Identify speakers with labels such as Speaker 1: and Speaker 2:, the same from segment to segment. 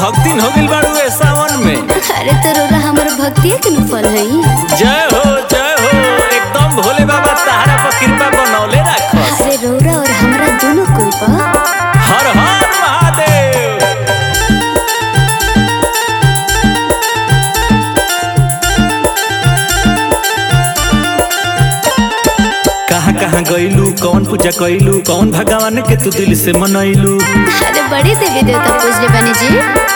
Speaker 1: भक्तिन हो गइल बाड़ू ए सावन में
Speaker 2: अरे तो रोरा हमर भक्तिया के न फल हई
Speaker 1: जय हो जय हो एकदम भोले बाबा तहरा पर कृपा बनौले राखस
Speaker 2: अरे रोरा और हमरा दोनों कुल पर
Speaker 1: हर हर महादेव कहाँ कहाँ गइलू कौन पूजा कइलू कौन भगवान के तू दिल से मनैलू
Speaker 2: अरे बड़ी देवी देवता पूजले बनी जी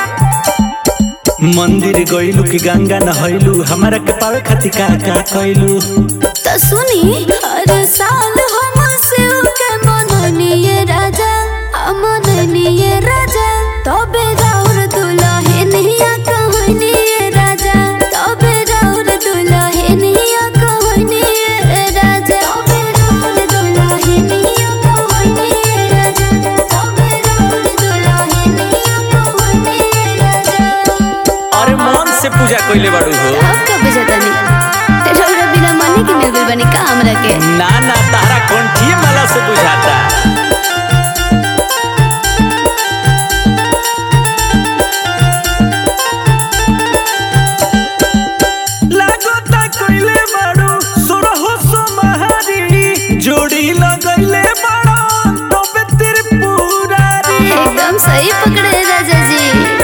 Speaker 1: मंदिर गइलू कि गंगा नहैलू हमारा के पावे खातिर का का कइलू
Speaker 2: तो सुनी हर साल हम शिव के मननिए राजा हम मननिए राजा तबे राउर दुल्हनिया कहनिए राजा तबे राउर दुल्हनिया कहनिए राजा तबे राउर दुल्हनिया कहनिए राजा तबे राउर दुल्हनिया कहनिए राजा
Speaker 1: अरे मन से पूजा कइले बाड़ू हो
Speaker 2: अब कब बजतनी रौरा बिना मने के मिल गइल बनी का हमरा के
Speaker 1: ना ना तारा कंठिए माला से बुझाता लागता कइले बाड़ू सोरहो सोमहारी जोड़ी लगइले बाड़ो तबे त्रिपुरारी
Speaker 2: एकदम सही पकड़े राजा जी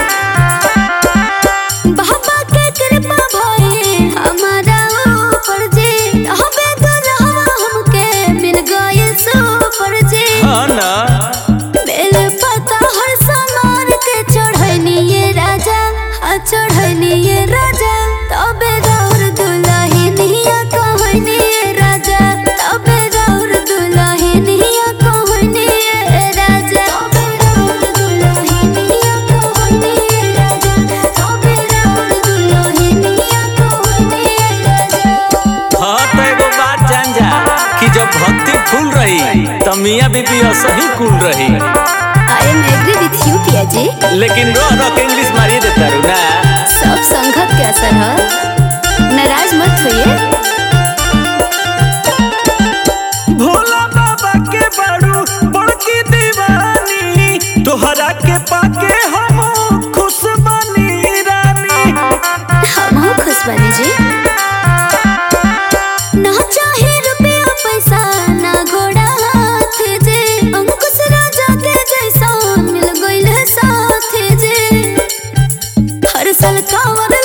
Speaker 2: बाबा के कृपा भई हमारा ऊपर जी हबे दुल्हवा हमके मिल गए सुपर जी
Speaker 1: हाँ ना
Speaker 2: बेल पता हर सामान के चढ़निए राजा आ चढ़निए राजा तबे राउर दुल्हनिया कहनिए राजा तबे राउर दुल्हनिया कहनिए राजा तबे राउर दुल्हनिया कहनिए राजा तबे राउर दुल्हनिया कहनिए राजा
Speaker 1: हाँ तो एगो बात जान जा कि जब भक्ति फूल रही तो मियाँ बीबी असही कुल रही
Speaker 2: I am agree with you पिया जी
Speaker 1: लेकिन रो रो के इंग्लिश मारिए देता रू ना
Speaker 2: सब संगत के असर है नाराज मत होइए
Speaker 1: भोला बाबा के बाड़ू बड़की दीवानी तोहरा के पाके हम खुश बनी रानी
Speaker 2: हम खुश बनी जी ना चाहे रुपया पैसा ना घोड़ा हाथ जे अंकुश राजा के जैसा मिल गइल साथ जे हर साल कांवर